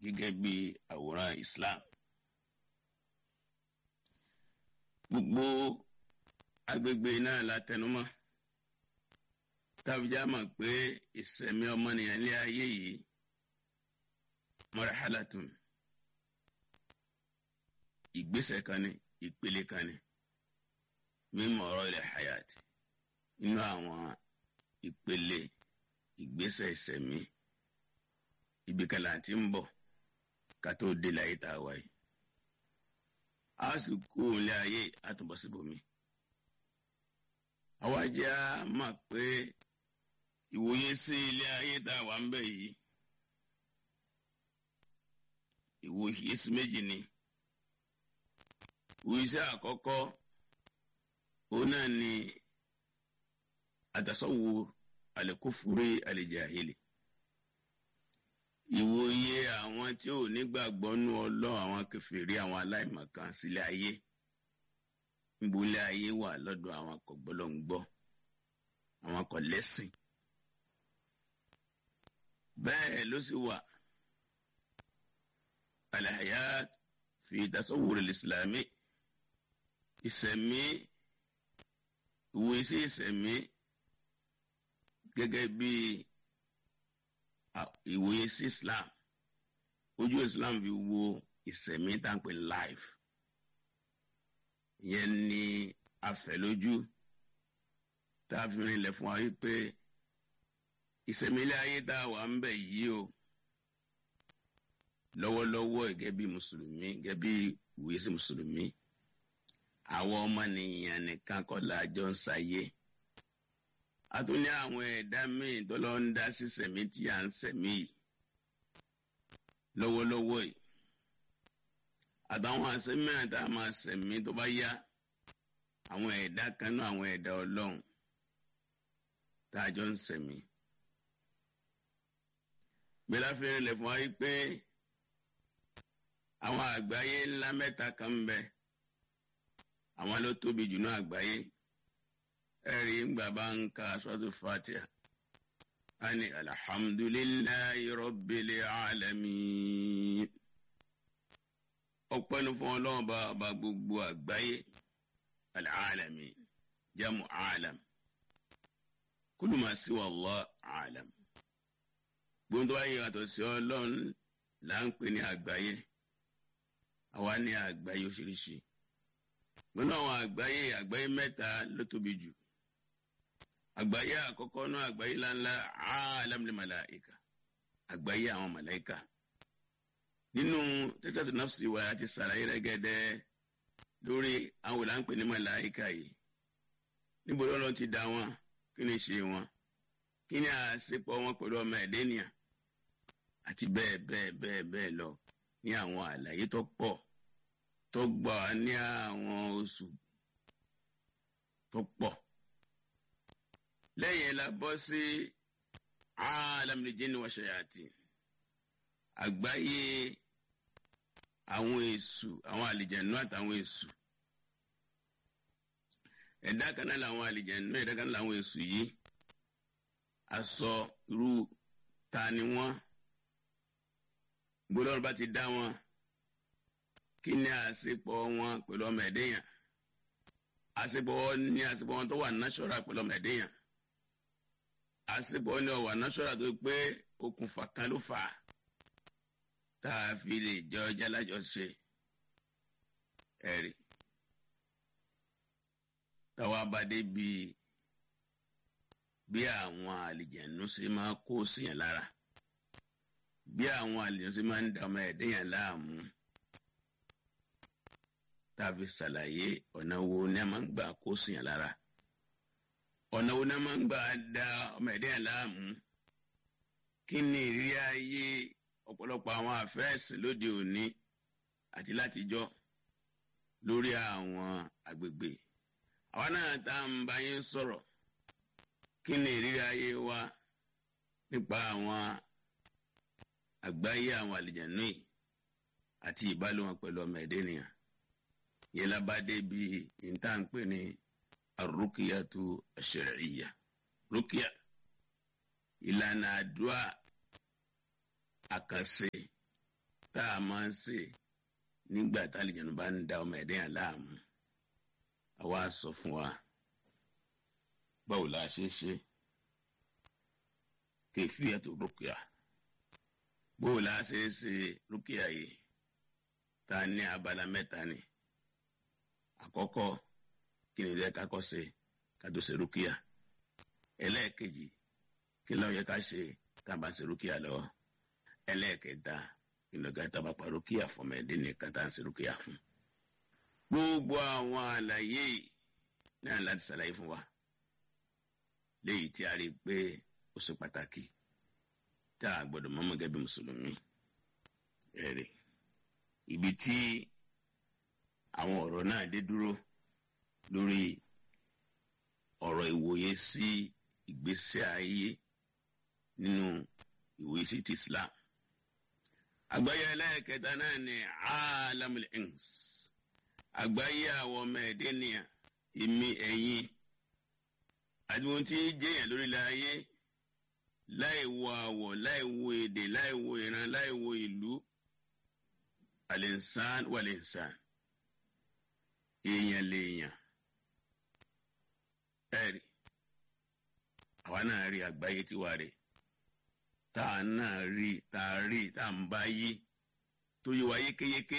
gẹ́gẹ́ bí àwòrán Islam. gbogbo agbègbè náà la tẹnumọ́ tábìjà mọ̀ pé ìsẹ̀mí ọmọnìyàn ní ayé yìí marhalatun ìgbésẹ̀ kan ní ìpele kan ní mímọ̀ ọ̀rọ̀ ilẹ̀ hayat nínú àwọn ìpele ìgbésẹ̀ ìsẹ̀mí ibi kan là ń ti ń bọ̀ ká tó dé láyé tá a wáyé a sì kú ilé ayé àtúbọ̀ síbòmí. àwa jẹ́ a mọ̀ pé ìwòye sí ilé ayé tá a wà ń bẹ̀ yìí ìwòye sí méjì ni ìwòye sí àkọ́kọ́ òun náà ni àtàsọ́wò àlẹ́kófúrí àlẹ́jàhìlì ìwòye àwọn tí ò nígbàgbọ́ nú ọlọ́run àwọn kèfèrí àwọn aláìmọ̀kan sílẹ̀ ayé níbolé ayé wà lọ́dọ̀ àwọn kọ̀gbọ́lọ́ngbọ́ àwọn kò lẹ́sìn bẹ́ẹ̀ ló sì wà alhayat fi tasawwur al-islami ìsẹ̀mí ìwòye sí ìsẹ̀mí gẹ́gẹ́ bíi ìwòye sí islam ojú islam fi wo ìsẹ̀mí táǹpé life ìyẹn ni afẹ́lójú tá a fi rinlẹ̀ fún wa wípé ìsẹ̀mí ilé ayé tá a wà ń bẹ̀ yìí o lọ́wọ́lọ́wọ́ gẹ́gẹ́ bí mùsùlùmí gẹ́gẹ́ bí ìwòye sí mùsùlùmí àwọn ọmọnìyàn nìkan kọ́ la jọ ń ṣayé a tún ní àwọn ẹ̀dá míì tó lọ ń dá sí sẹ̀mí tí à ń sẹ̀mí yìí lọ́wọ́lọ́wọ́ yìí àtàwọn àsẹ̀mí tá a máa sẹ̀mí tó bá yá àwọn ẹ̀dá kan náà àwọn ẹ̀dá ọlọ́run tá a jọ ń sẹ̀mí. gbéra fèrè lẹ̀ fún wa yìí pé àwọn àgbáyé ńlá mẹ́ta kan ń bẹ àwọn ló tóbi jù náà àgbáyé ẹ̀rí ńgbà bá ń ka sọ́tù fatiha ani alhamdulillahi rabbil alamin ọpẹ́ ní fún ọlọ́run bá ọba gbogbo àgbáyé alamin jamu alam kullu ma siwa Allah alam gbogbo ayé yàtọ̀ sí ọlọ́run là ń pè ní àgbáyé àwa ní àgbáyé oríṣiríṣi gbọ́dọ̀ àwọn àgbáyé àgbáyé mẹ́ta ló tóbi jù àgbáyé àkọ́kọ́ náà àgbáyé ńláńlá alamul malaika àgbáyé àwọn màláìka nínú tẹ́tẹ́tù nafsi wa àti sàlàyé rẹ́gẹ́dẹ́ lórí àwọn òlàǹpẹ̀ ní màláìka yìí níbo lọ́lọ́ ti dá wọn kí ni ṣe wọn kí ni àṣepọ̀ wọn pẹ̀lú ọmọ ẹ̀dẹ́nìyà àti bẹ́ẹ̀ bẹ́ẹ̀ bẹ́ẹ̀ bẹ́ẹ̀ lọ ní àwọn àlàyé tó pọ̀ tó gbà ní àwọn oṣù tó pọ̀ lẹ́yìn la bọ́ sí alamul jinni wa shayatin àgbáyé àwọn èṣù àwọn àlìjẹ̀nú àtàwọn èṣù ẹ̀dá kan náà làwọn àlìjẹ̀nú ẹ̀dá kan náà làwọn èṣù yìí aṣọ irú ta ni wọ́n gbọ́dọ̀ bá ti dá wọn kí ni àṣepọ̀ wọn pẹ̀lú ọmọ ẹ̀dẹ́yàn àṣepọ̀ wọn ní àṣepọ̀ wọn tó wà náṣọ́ra pẹ̀lú ọmọ ẹ̀dẹ́yàn àṣepọ̀ ní ọ̀wà náṣọ́ra tó pé okùnfà kan ló fà á tá a fi lè jẹ ọjà lájọṣe ẹ̀rí táwa bá dé bí bí àwọn àlìjẹ̀nu ṣe máa kó síyàn lára bí àwọn àlìjẹ̀nu ṣe máa ń da ọmọ ẹ̀dẹ́yàn láàmú tàbí ṣàlàyé ọ̀nà wo ni a máa ń gbà kó síyàn lára ọ̀nà wo ni a máa ń gbà da ọmọ ẹ̀dẹ́yàn láàmú kí ni ìrírí ayé ọ̀pọ̀lọpọ̀ àwọn àfẹ́ẹ̀sì lóde òní àti látijọ́ lórí àwọn àgbègbè àwa náà tá à ń bá yín sọ̀rọ̀ kí ni ìrírí ayé wa nípa àwọn àgbáyé àwọn àlìjànú yìí àti ìbálò wọn pẹ̀lú ọmọ ẹ̀dẹ́ nìyàn yẹn lábàdé bíi ìntànpé ní arúkìyàtú ash-shar'iyya rúkìyà ìlànà àdúrà àkànṣe tá a máa ń ṣe nígbà tá àlìjẹ̀nu bá ń da ọmọ ẹ̀dẹ́ yẹn láàmú àwa sọ fún wa báwo la ṣe ṣe kayfiyatu rúkìá báwo la ṣe ṣe rúkìá yìí tá a ní abala mẹ́ta ni àkọ́kọ́ kí ni ilé kakọ́ ṣe ká tó ṣe rúkìá ẹlẹ́ẹ̀kejì kí ló yẹ ká ṣe tá a bá ṣe rúkìá lọ́wọ́ ẹlẹ́ẹ̀kẹta kí ló ga tá a bá pa rúkìá fún ọmọdé nìkan tá a ṣe rúkìá fún. gbogbo àwọn àlàyé náà láti ṣàlàyé fún wa léyìí tí a rí i pé ó ṣe pàtàkì tá a gbọ́dọ̀ mọ̀mọ́ gẹ́gẹ́ bí mùsùlùmí ẹ̀rẹ̀ ibi tí àwọn ọ̀rọ̀ náà dé dúró lórí ọ̀rọ̀ ìwòye sí ìgbésí ayé nínú ìwòye sí ti Islam. àgbáyé ẹlẹ́ẹ̀kẹta náà ni alamul ins àgbáyé àwọn ọmọ ẹ̀dẹ́ nìyà ìmí ẹ̀yìn àti ohun tí jẹ́yàn lórílẹ̀ ayé láì wo àwọ̀ láì wo èdè láì wo ìran láì wo ìlú al-insan wal-insan èèyàn lèèyàn ẹ̀rí àwa náà rí àgbáyé tiwa rè tá a náà rí tá a rí tá a ń bá yí tó yẹ wá yékéyéké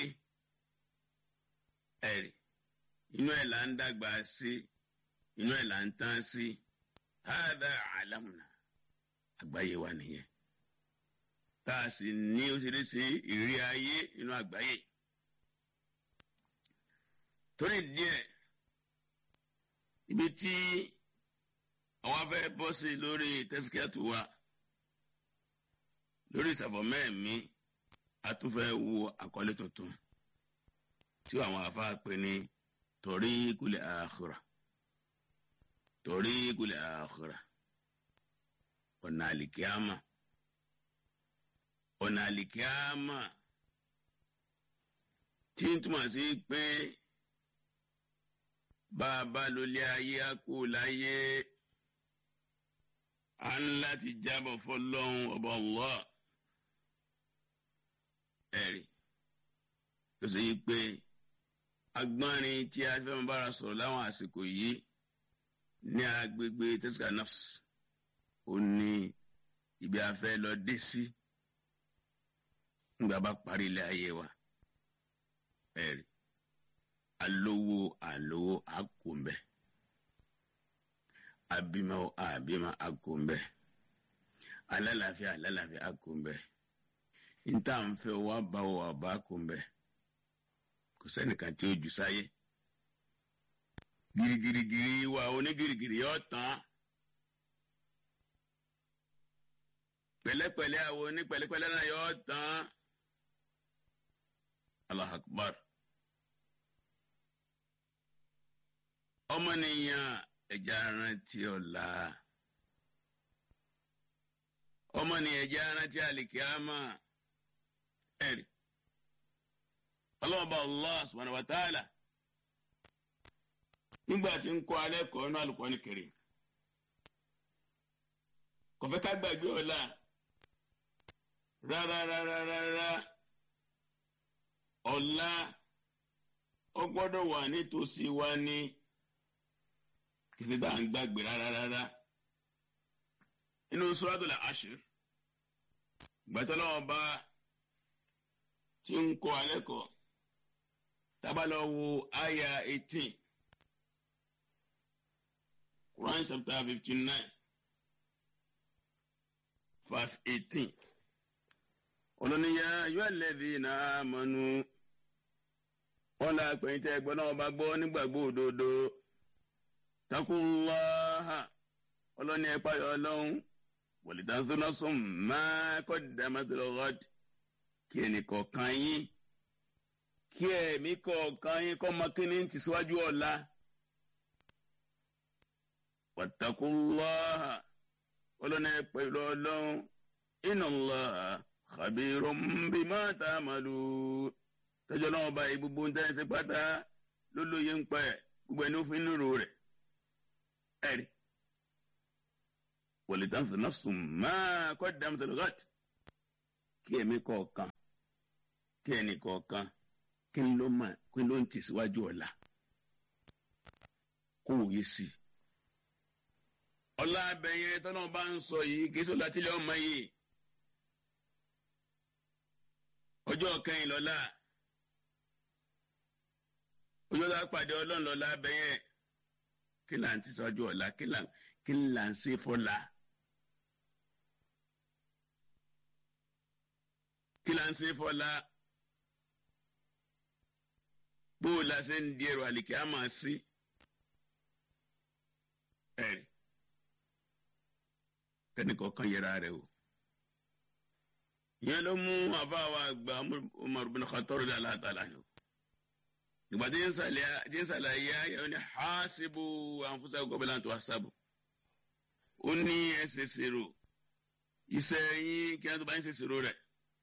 ẹ̀rí inú ẹ̀ là ń dàgbà sí inú ẹ̀ là ń tán sí hádà àlámùnà àgbáyé wa nìyẹn tá a sì ní oṣiríṣi ìrírí ayé inú àgbáyé torí díẹ̀ ibi tí àwọn afẹ́ bọ́ sí lórí tẹ́síkẹ́tù wa lórí ìsàfọ̀mẹ́ẹ̀mí a tún fẹ́ wo àkọlé tuntun tí àwọn afá pè ní tariqul akhirah tariqul akhirah ọ̀nà àlìkíámà ọ̀nà àlìkíámà tí ń túmọ̀ sí pé bá a bá lólé ayé á kú láyé à ń láti jábọ̀ fọlọ́hún ọba Allah ẹ̀rí tó ṣe yí pé agbọ́nrin tí a fẹ́ máa bára sọ̀rọ̀ láwọn àsìkò yìí ní agbègbè tẹ́síkà nafs ó ní ibi afẹ́ lọ dé sí nígbà bá parí ilé ayé wa ẹ̀rí alówó àlówó àkóńbẹ abimọ àbímọ àkóńbẹ alálàáfíà alálàáfíà àkóńbẹ níta ń fẹ́ wá bá wà bá àkóńbẹ kò sẹ́nìkan tí ó jù sáyé girigirigiri wa onígirigiri yóò tán pẹ̀lẹ́pẹ̀lẹ́ àwọn onípẹ̀lẹ́pẹ̀lẹ́ náà yóò tán Allahu Akbar. ọmọnìyàn ẹja rántí ọ̀la ọmọnìyàn ẹja rántí àlìkíámà ẹ̀rí ọlọ́ọ̀bá Allah subhanahu wa ta'ala nígbà tí ń kọ́ alẹ́ kọ́ inú Al-Qur'ani Karim kò fẹ́ ká gbàgbé ọ̀la rárá rárá rárá ọ̀la ó gbọ́dọ̀ wà nítòsí wa ní kìsì tá à ń gbàgbé rárá rárá inú Suratul Ashr gbàtọ́lọ́wọ́ bá tí ń kọ́ alẹ́ kọ́ tábàlọ́ wo àyà eighteen Quran chapter fifty nine verse eighteen olóníyà yóò lẹ́dí náà mọ́nú wọn là pẹ̀yìntẹ́ ẹgbọ́n náà bá gbọ́ nígbàgbọ́ òdodo takunlaha ọlọ́ni ẹ̀pá ọlọ́run wọ̀lìdánsónásùn máa kọ́ dàmátìlọ́gọ́d kí ẹnì kọ̀ọ̀kan yín kí ẹ̀mí kọ̀ọ̀kan yín kọ́ mọ kí ni ti síwájú ọ̀la wàtakunlaha ọlọ́ni ẹ̀pá ọlọ́run innallaha khabirun bima ta'malun tọ́jú ọlọ́run báyìí gbogbo ń tẹ́ ẹ ṣe pátá lólóye ń pa ẹ̀ gbogbo ẹni ó fi ń lò rẹ̀ ẹ̀rí wọ̀lẹ̀dánsì nafsun máa kọ́ dàmtẹ̀lẹ́gàt kí ẹ̀mí kọ̀ọ̀kan kí ẹnì kọ̀ọ̀kan kí n ló mà kí n ló ń tẹ̀síwájú ọ̀la kó wòye sí i. ọlá abẹ́yẹ tọ́nà bá ń sọ yìí kí sọ́la tílẹ̀ ọmọ yìí ọjọ́ kẹyìn lọ́la ọjọ́ tá a pàdé ọlọ́run lọ́la abẹ́yẹ kí là ń tẹ̀síwájú ọ̀la kí là ń ṣe fọ́la. kí la ń ṣe fọlá bó o la ṣe ń di ẹrù àlìkí á máa sí ẹ̀rí kẹ́nìkọ̀ọ̀kan yẹra rẹ̀ o ìyẹn ló mú àfáàwọ̀ àgbà Umar bin Khattab radiyallahu ta'ala anhu ìgbà tí ń sàlàyé ayẹwo ni hasibu anfusakum qabla an tuhasabu ó ní ẹ ṣe ṣèrò iṣẹ́ yín kí wọ́n tó bá ń ṣe ṣèrò rẹ̀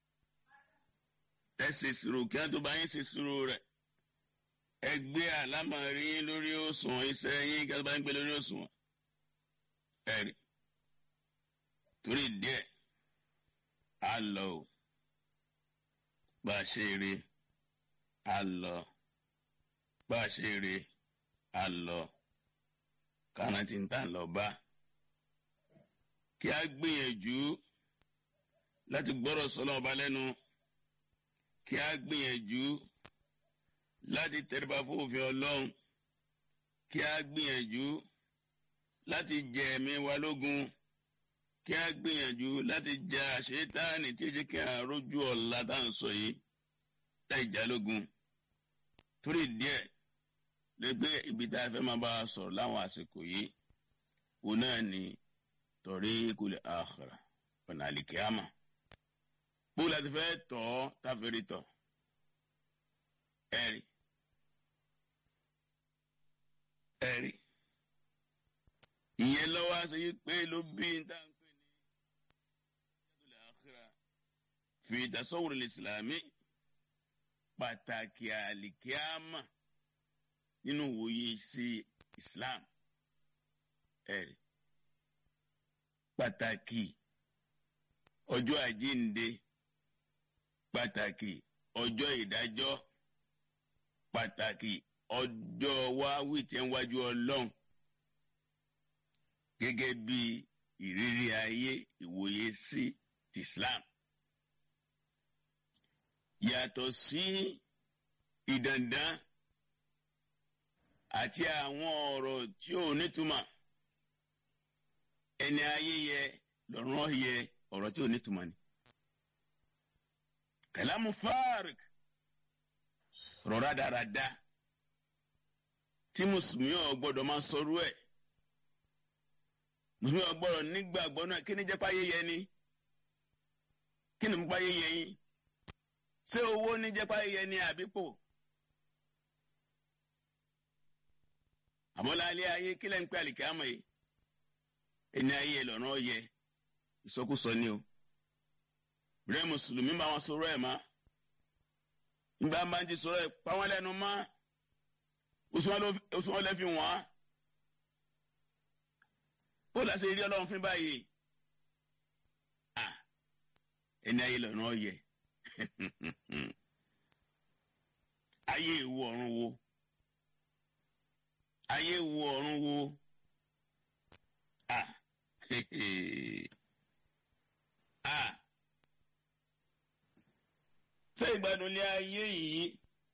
ẹ ṣe ṣírò kí wọn tó bá yín ṣe ṣírò rẹ ẹ gbé àlámọ̀rí yín lórí òṣùwọ̀n iṣẹ́ yín kí wọn tó bá yín gbé lórí òṣùwọ̀n ẹ rí torí díẹ̀ á lọ o bá a ṣe rí á lọ bá a ṣe rí á lọ kánà tí ń tà lọ bá kí a gbìyànjú láti gbọ́rọ̀ sọ́lọ́ ọba lẹ́nu kí a gbìyànjú láti tẹríba fún òfin ọlọ́run kí a gbìyànjú láti jẹ ẹ̀mí wa lógun kí a gbìyànjú láti jẹ àṣetáàní tí ó jẹ́ kí a rójú ọ̀la tá à ń sọ yìí láì já lógun torí díẹ̀ lẹ́gbẹ́ ibi tá a fẹ́ máa bá a sọ̀rọ̀ láwọn àsìkò yìí òun náà ni tariqul akhirah ọ̀nà àlìkíyàmà bó la ti fẹ́ tọ̀ ọ́ táfẹ́rì tọ̀ ẹ̀rí ẹ̀rí ìyẹn lọ́wọ́ aṣọ yìí pé ló bí n tá n pè ní ìyàtọ̀lẹ̀ àkírà fi tasawwur ìsìlámì pàtàkì àlìkíámà nínú wòye sí islam ẹ̀rí pàtàkì ọjọ́ àjíǹde pàtàkì ọjọ́ ìdájọ́ pàtàkì ọjọ́ wáwí tí ń wájú ọlọ́run gẹ́gẹ́ bí ìrírí ayé ìwòye sí ti Islam yàtọ̀ sí ìdàndàn àti àwọn ọ̀rọ̀ tí ò nítumọ̀ ẹni ayé yẹ lọ́rùn yẹ ọ̀rọ̀ tí ò nítumọ̀ ni kàlámù fárik rọra dáradá tí mùsùlùmí ò gbọ́dọ̀ máa sọrú ẹ̀ mùsùlùmí ò gbọ́dọ̀ nígbàgbọ́ náà kí ni jẹ́ páyé yẹ ni kí ni páyé yẹ yín ṣé owó ní jẹ́ páyé yẹ ni àbípò àmọ́lá alẹ́ ayé kílẹ̀ ń pẹ́ àlìkẹ́ àmọ́ yìí ẹni ayé ẹ lọ́nà yẹ ìsọkúsọ ni o rẹ mùsùlùmí bá wọn sọ̀rọ̀ ẹ̀ má nígbà máa ń ti sọ̀rọ̀ ẹ̀ pa wọ́n lẹ́nu má oṣù wọn lẹ́ fi wọ́n á bó la ṣe rí ọlọ́run fún báyìí ẹni ayé lọ́nà yẹ ayé ìwọ ọ̀run wo ayé ìwọ ọ̀run wo ah ah ṣé ìgbádùn ilé ayé yìí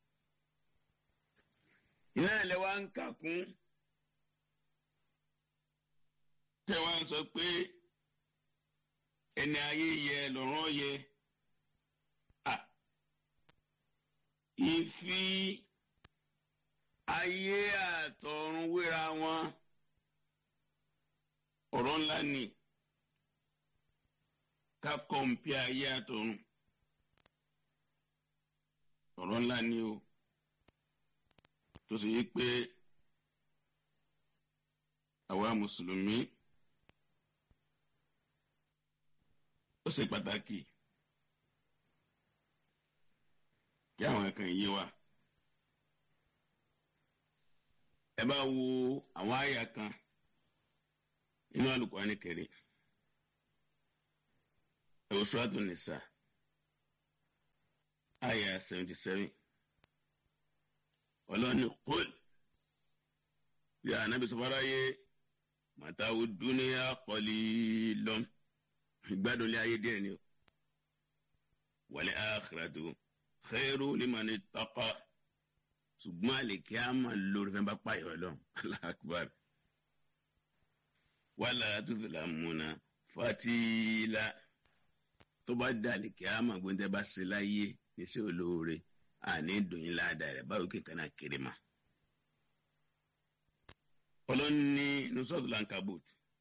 iná ilẹ̀ wa ń kà kún tẹ́ wá ń sọ pé ẹni ayé yẹ lọ́rùn yẹ ah ìfi ayé àtọ̀run wéra wọn ọ̀rọ̀ ńlá ni ká kọ̀ǹpì ayé àtọ̀run ọ̀rọ̀ ńlá ni o tó sì yí pé àwa mùsùlùmí ó ṣe pàtàkì kí àwọn kan yé wa ẹ bá wo àwọn àyà kan inú Al-Qur'ani Karim ẹ wò Suratu Nisa àyà seventy seven ọlọ́ni kúl bí anabi sọfara yé màtáwó dúníyà qalilun ìgbádùn lé ayé díẹ̀ ni o wal akhiratu khairu liman ittaqa ṣùgbọ́n àlèkè á máa lórí fẹ́ bá pààyàn lọ Allahu akbar wala tuzlamuna fatila tó bá dá àlèkè á máa gbóńtẹ́ bá ṣe láyé níṣẹ́ olóore àní dùnyìn ládàá rẹ̀ báwo kí nǹkan náà kéré ma. ọlọ́ni nusọ́tù lankabut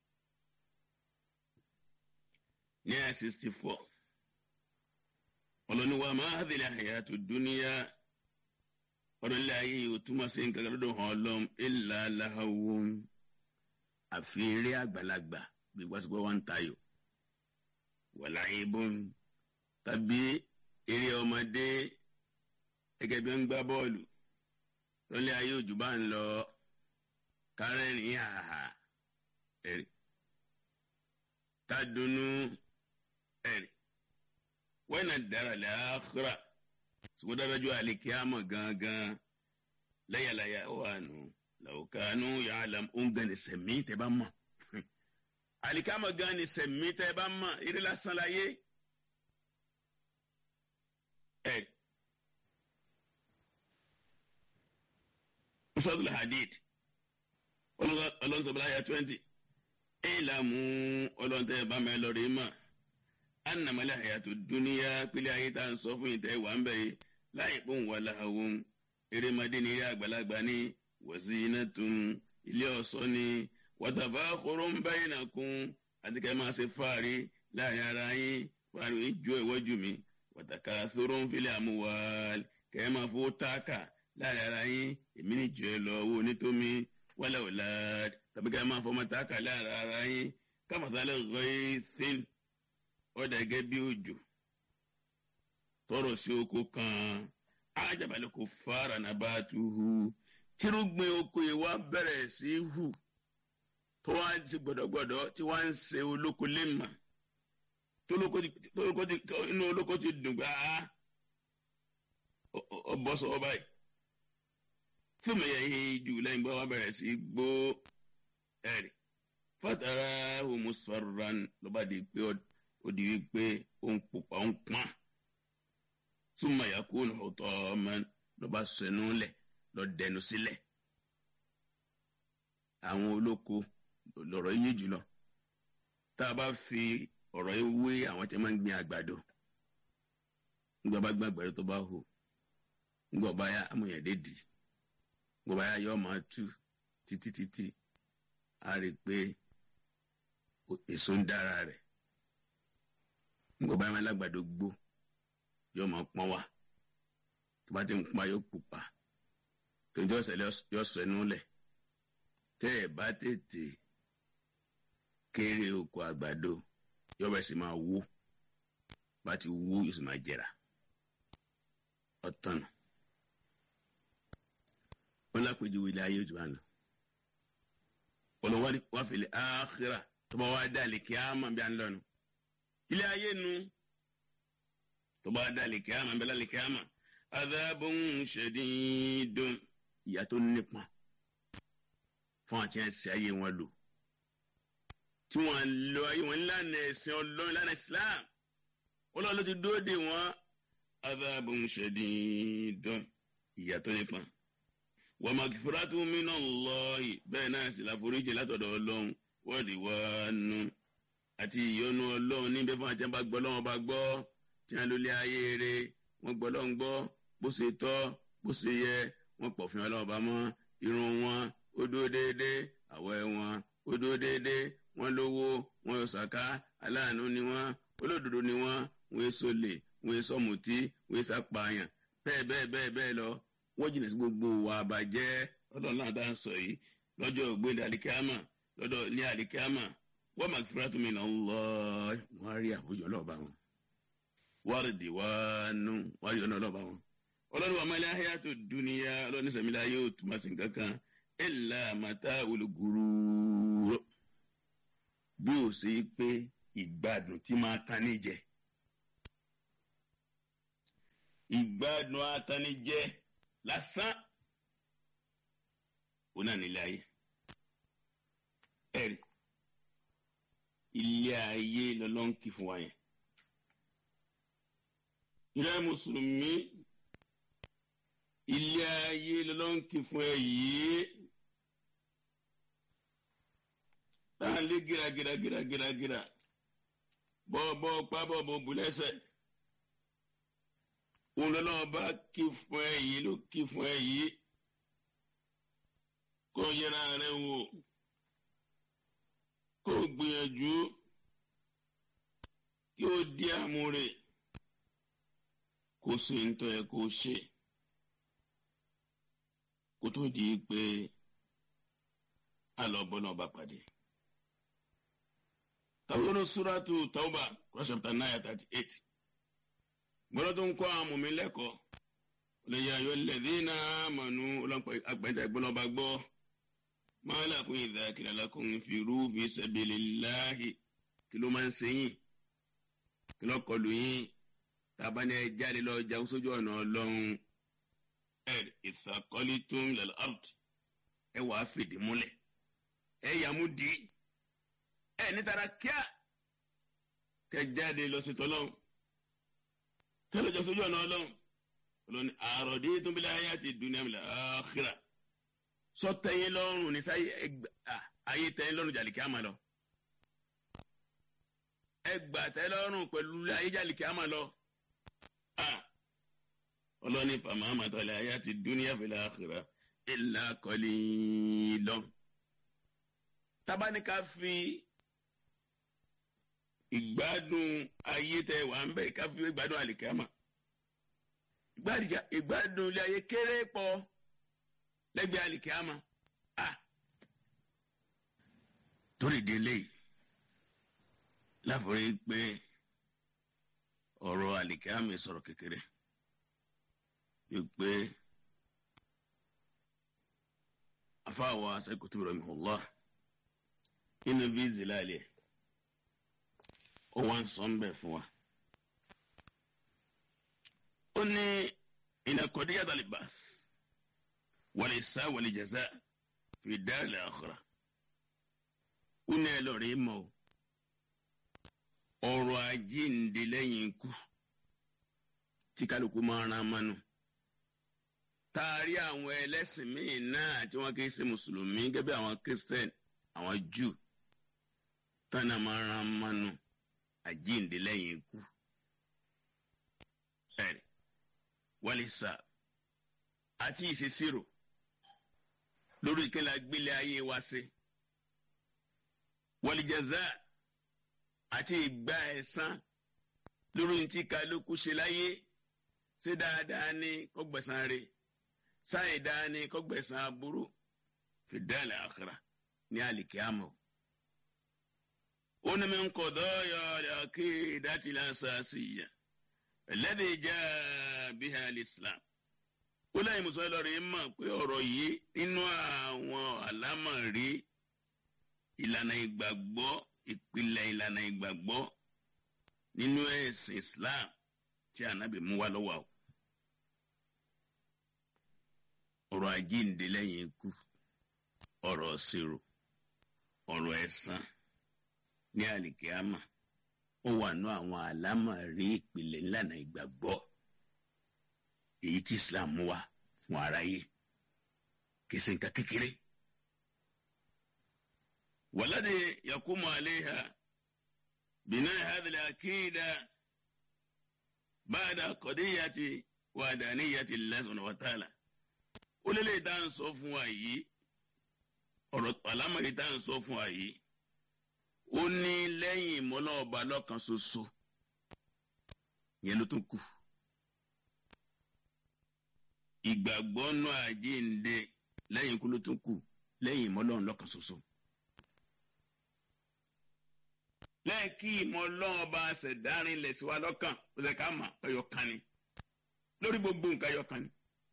ní àyà sixty four ọlọ́ni wa máa hadhihi al-hayatu dunya ọ̀rọ̀ ilé ayé yìí ó túmọ̀ sí nǹkan lọ́dọ̀ hàn lọ́m illa lahawun àfi eré àgbàlagbà bí wàásùpọ̀ wọn ń tayò wala ibun tàbí eré ọmọdé gẹ́gẹ́ bí wọ́n ń gbá bọ́ọ̀lù lọ́lẹ́ ayé òjò bá ń lọ kárẹ́rìn àhà ẹ̀rì kádùnnú ẹ̀rì wọ́n náà dára lẹ́àkúrà ṣùgbọ́n dájú àlèkè àmọ̀ gangan láyàláyà wà nù làwùkánú yàrá òǹgàn ní sẹ̀mí tẹ́ bá mọ̀ àlèkè àmọ̀ gan ní sẹ̀mí tẹ́ bá mọ̀ eré lásán láyé ẹ̀rì. sọ́dún hadid ọlọ́ntọ́bọ̀lá ya twenty ìlàmú ọlọ́ntẹ́ bá mẹ́ lọ́rọ̀ ìmọ̀ anamọ́lẹ̀ àyàtò dúníyà pílẹ̀ ayé tá à ń sọ fún ìtẹ́ wà ń bẹ̀ yìí láì pọ̀ wà láhàwọ́n erémadé ní ilé àgbàlagbà ní wọ̀sí iná tún ilé ọ̀ṣọ́ ní wọ́tàbá kóró ń bá yín nàkún àti kẹ́ máa ṣe fáàrí láàrin ara yín fáàrí ìjọ ìwọ́jú mi wọ́tàkà sóró ń filẹ̀ àmúwá kẹ́ máa fowó táàkà láàrin ara yín èmi ní jù ẹ lọ owó onítómi wálé ọ̀la tàbí ká máa fọmọ táàkà láàrin ara yín kámasálẹ̀ rẹ́ẹ́sìn ọ̀dà gẹ́gẹ́ bí òjò tọrọ sí oko kan ajábalẹ̀ kò fara nàbà tu hu tírúgbìn oko yìí wá bẹ̀rẹ̀ sí hù tó wá ti gbọ̀dọ̀gbọ̀dọ̀ tí wá ń ṣe olóko lẹ́mà tó inú olóko ti dùn gbà á ọbọ̀ sọ ọ báyìí fún mi yẹn jù lẹ́yìn bá wà bẹ̀rẹ̀ sí gbó ẹ̀rì fatara homusfaran ló bá di pé ó di wípé ó ń pupa ó ń pọ́n súnmọ́ yakun ọ̀tọ̀ ọmọ ló bá sẹnu lẹ̀ lọ dẹnu sílẹ̀ àwọn olóko lọ̀rọ̀ yé jùlọ tá a bá fi ọ̀rọ̀ yìí wé àwọn tí wọ́n máa ń gbin àgbàdo nígbà bá gbin àgbàdo tó bá hù nígbà bá yá amúyẹ̀dé dì í gbogbo ayé yọ máa tú títí títí a rí i pé èso ń dára rẹ̀ gbogbo ayé máa lágbàdo gbó yọ máa pọ́n wá tó bá ti ń pọ́n yóò pupa tó ń jọ́ sẹ́lẹ̀ yọ sẹ́nu lẹ̀ tẹ́ ẹ̀ bá tètè kéré oko àgbàdo yọ bẹ̀ sì máa wó bá ti wó yóò sì máa jẹrà ọ̀tọ̀nà wọn lápèjúwe ilé ayé òjò àná olùwádìí wà fìlẹ̀ àkìrà tó bá wà dálé kí á mọ̀ bí a ń lọ́nu ilé ayé nu tó bá dálé kí á mọ̀ bí a lálẹ́ kí á mọ̀ adhabun shadidun ìyà tó nípọn fún àti ẹsẹ̀ ayé wọn lò tí wọ́n lọ ayé wọn lánàá ẹ̀sìn ọlọ́run lánàá Islam ọlọ́run ló ti dúró dè wọ́n adhabun shadidun ìyà tó nípọn wa magfiratu minallahi bẹ́ẹ̀ náà sì láforíjì látọ̀dọ̀ ọlọ́run wọ́ọ̀dì wá nù àti ìyọ́nú ọlọ́run níbẹ̀ fún àti àbá gbọ́ lọ́wọ́ bá gbọ́ tí wọ́n lólé ayé rẹ̀ wọ́n gbọ́ lọ́wọ́ gbọ́ bó ṣe tọ́ bó ṣe yẹ wọ́n pọ̀ fún ọlọ́wọ́ bá mọ́ irun wọn ó dúró déédéé àwọ̀ wọn ó dúró déédéé wọ́n lówó wọ́n yọ sàká aláàánú ni wọ́n olódodo ni wọ́n wọ́n èso lè wọ́n èso mùtí wọ́n èso apààyàn bẹ́ẹ̀ bẹ́ẹ̀ bẹ́ẹ̀ bẹ́ẹ̀ lọ wọ́n jìnnà sí gbogbo wa àbàjẹ́ ọlọ́run náà tá à ń sọ yìí lọ́jọ́ ògbéǹde àlìkámà lọ́dọ̀ ní àlìkámà wọ́n máa fura tó mi náà lọ wọ́n á rí àwùjọ ọlọ́ọ̀bá wọn wọ́n rí di wá nù wọ́n á rí ọ̀nà ọlọ́ọ̀bá wọn. ọlọ́run wàá mẹ́lẹ́ ayé àti dúníyà ọlọ́run sẹ̀mílẹ̀ ayé ò túmọ̀ sí kankan ẹ̀là àmàtà olùgùrù bí ó ṣe pé ìgbádùn tí máa tán níjẹ ìgbádùn atanijẹ lásán ó náà nílé ayé ẹ̀rí ilé ayé lọ́lọ́ǹkì fún wa yẹn ìrẹ́ mùsùlùmí ilé ayé lọ́lọ́ǹkì fún ẹ yìí táà lé gíragíragíragíragíra bọ́ọ̀bọ́ pábọ̀bọ̀ bùlẹ́sẹ̀ òun lọ́lọ́wọ́ bá kí fún ẹ yìí ló kí fún ẹ yìí kó yẹra rẹ wò kó gbìyànjú kí ó di àmúre kó sì ń tọ́ ẹ kó ṣe kó tó di pé alọ́bọ́ náà bá pàdé. Tàwọn Suratu Tauba, Quran chapter nine thirty eight. Gbọ́dọ̀ tó ń kọ́ àwọn mọ̀mí lẹ́kọ̀ọ́. Lè yà yọ lẹ́dínà mọ̀nú ọlọ́pàá àgbẹ̀dẹ gbọ́dọ̀ bá gbọ́. Máa lakum idha qila lakum infiru fi sabilillahi. Kí ló máa ń ṣe yín? Kí ló kọlù yín? Tàbá ni ẹ jáde lọ jagun sójú ọ̀nà ọlọ́run. Ẹ ìsàkọ́lítún lil ard. Ẹ wàá fìdí múlẹ̀. Ẹ yàmú dì í ẹ nítara kíá kẹ jáde lọ sí tọlọ́hún kẹ lọ jọ sójú ọ̀nà ọlọ́hún ọlọ́ni àròdé tó bí láyé àti dunya mi àkhírà sọ tẹyin lọ́rùn ní sáyé ayé tẹyin lọ́rùn jàlìkí àmà lọ ẹgbà tẹyin lọ́rùn pẹ̀lú ayé jàlìkí àmà lọ ọlọ́ni fàmà àmàtọ́lẹ̀ ayé àti dunya fil àkhírà illa qalilan tabanika fi ìgbádùn ayé tẹ wà ń bẹ káfí ìgbádùn àlìkámà ìgbádùn ilé ayé kéré pọ lẹ́gbẹ̀ẹ́ àlìkámà a torí délé láforí pé ọ̀rọ̀ àlìkámà sọ̀rọ̀ kékeré wípé afáwa sẹkùtù rẹ mihùlá inú bí zilálẹ ó wá ń sọ ń bẹ̀ fún wa. ó ní ìnàkọ̀díyà dàlíbà wàlẹ̀ sá wàlẹ̀ jẹ̀zá fi dáàlẹ̀ àkàrà. ó ní ẹ lọ́ọ̀rẹ́ mọ́ o ọ̀rọ̀ àjíǹde lẹ́yìn ikú tí kálukú máa ran mánu. taari àwọn ẹlẹ́sìn míì náà tí wọ́n kì í ṣe mùsùlùmí gẹ́gẹ́ bí àwọn kírísítẹ́nì àwọn júù tọ́nà máa ran mánu àjíǹde lẹ́yìn ikú. ẹ̀rì wálísà àti ìṣesírò lórí ìkẹlẹ agbélé ayé wa sí. wàlìjàzá àti ìgbà ẹ̀san lórí tí kálukú ṣe láyé ṣé dáadáa ní kọ́gbẹ̀sán rẹ̀ sáyé dáa ní kọ́gbẹ̀sán aburú fìdálì àkàrà ní àlìkíámọ̀. من قضايا العقيدة الأساسية الذي جاء بها الإسلام ó láyé mùsùlùmí lọ rí mọ̀ pé ọ̀rọ̀ yìí nínú àwọn àlámọ̀rí ìlànà ìgbàgbọ́ ìpìlẹ̀ ìlànà ìgbàgbọ́ nínú ẹ̀sìn Islam tí ànábì mú wá lọ́wọ́ o. ọ̀rọ̀ àjíǹde lẹ́yìn ikú ọ̀rọ̀ ṣirò ọ̀rọ̀ ẹ̀san ní àlìkíámà ó wà nú àwọn àlámọ̀rí ìpìlẹ̀ ńlànà ìgbàgbọ́ èyí tí Islam mú wá fún aráyé kì í ṣe nǹkan kékeré. والذي يقوم عليها بناء هذه العقيدة بعد قضية وحدانية الله سبحانه وتعالى ó lé lè dá ń sọ fún wa yìí ọ̀rọ̀ àlámọ̀rí dá ń sọ fún wa yìí ó ní lẹ́yìn ìmọ̀lá ọba lọ́kan ṣoṣo yẹn ló tún kù ìgbàgbọ́ nù àjíǹde lẹ́yìn ikú ló tún kù lẹ́yìn ìmọ̀lá lọ́kan ṣoṣo. lẹ́yìn kí ìmọ̀lá ọba ṣẹ̀dárin lẹ̀ sí wa lọ́kàn ó ṣe ká mà ẹyọ kan ni lórí gbogbo nǹkan ẹyọ kan ni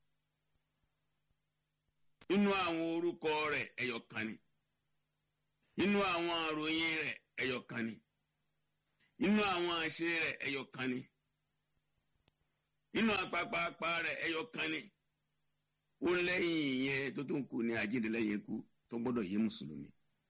inú àwọn orúkọ rẹ̀ ẹyọ kan ni inú àwọn àròyìn rẹ̀ ẹyọ kan ni inú àwọn àṣẹ rẹ̀ ẹyọ kan ni nínú apapapa rẹ̀ ẹyọ kan ni ó lẹ́yìn ìyẹn tó tó ń kú ní àjíǹde lẹ́yìn ikú tó gbọ́dọ̀ yé mùsùlùmí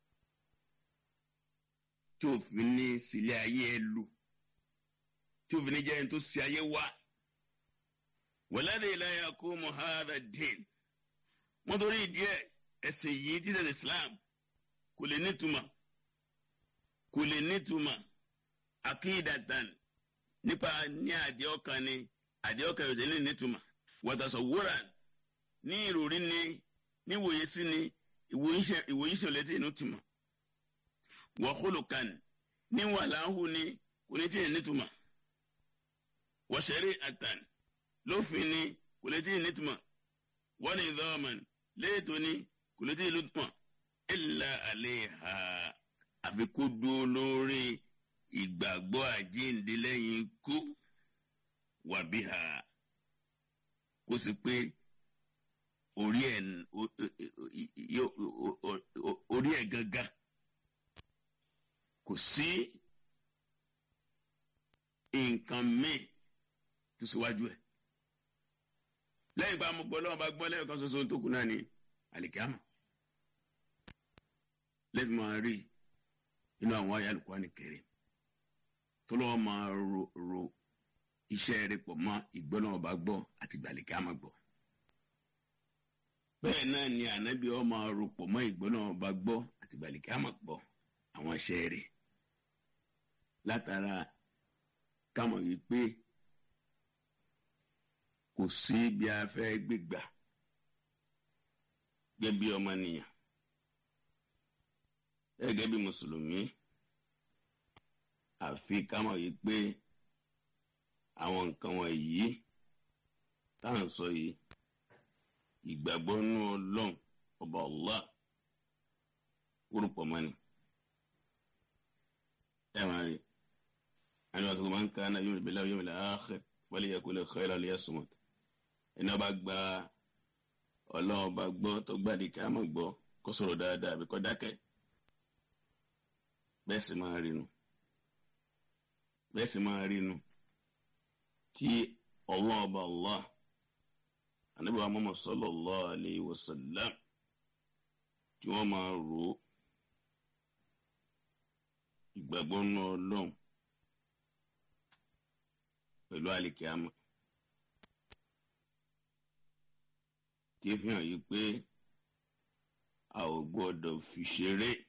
tí òfin ní sílé ayé ẹ lò tí òfin ní jẹ́ ẹni tó ṣe ayé wá wàládé ìlàyà kó mohada dín wọ́n torí ìdí ẹ̀ ẹ̀sìn yìí títẹ̀ Islam kò lè nítumọ̀ kò lè nítumọ̀ akídàtàn nípa ní àdé ọkàn ni àdé ọkàn yóò tẹ̀lé nítumọ̀ wàtàsọ̀ wúrà ní ìròrí ni níwòye sí ni ìwòye sí ọ̀lẹ́tẹ̀ inú tìmọ̀ wàhólùkàn ní wàláhù ni kò ní tẹ̀lé nítumọ̀ wàṣẹ́rì àtàn lófin ni kò lè tẹ̀lé nítumọ̀ wọ́n ní dọ́ọ̀mọ̀n léètò ni kò lè tẹ̀lé nítumọ̀ illa aleha àfi kó dúró lórí ìgbàgbọ́ àjíǹde lẹ́yìn ikú wàbíhà kó sì pé orí ẹ̀ orí ẹ̀ gangan kò sí nǹkan míì tó síwájú ẹ̀ lẹ́yìn bá mo gbọ́ lọ́wọ́ bá gbọ́ lẹ́yìn kan ṣoṣo tó kù náà ní àlìkámà lẹ́bi máa rí inú àwọn ayé Al-Qur'ani Karim tó lọ́wọ́ máa ro ro iṣẹ́ rẹ̀ pọ̀ mọ́ ìgbọ́nà ọba gbọ́ àti gbàlíkà máa gbọ́. bẹ́ẹ̀ náà ni ànábì ọ máa ro pọ̀ mọ́ ìgbọ́nà ọba gbọ́ àti gbàlíkà máa gbọ́ àwọn iṣẹ́ rẹ̀ látara kámọ̀ yìí pé kò sí bí a fẹ́ gbégbà gẹ́gẹ́ bí ọmọnìyàn gẹ́gẹ́ bí mùsùlùmí àfi kámọ̀ yìí pé àwọn nǹkan wọ̀nyí tá à ń sọ yìí ìgbàgbọ́ nínú ọlọ́run ọba Allah orúkọ mọ́ni ẹ máa rí ẹni wàá sọ máa ń ká náà yóò bẹ̀rẹ̀ yóò bẹ̀rẹ̀ akhir wal yaqul khayran liyasmut ẹni wàá bá gba ọlọ́run ọba gbọ́ tó gbàdí ká mọ̀ gbọ́ kó sọ̀rọ̀ dáadáa àbí kó dákẹ́ bẹ́ẹ̀ sì máa rí nu bẹ́ẹ̀ sì máa rí nu tí Allah ọba Allah anabi wa Muhammad sallallahu alayhi wa sallam tí wọ́n máa rò ó ìgbàgbọ́ nínú ọlọ́run pẹ̀lú àlìkíámà tí fi hàn yí pé a ò gbọ́dọ̀ fi ṣeré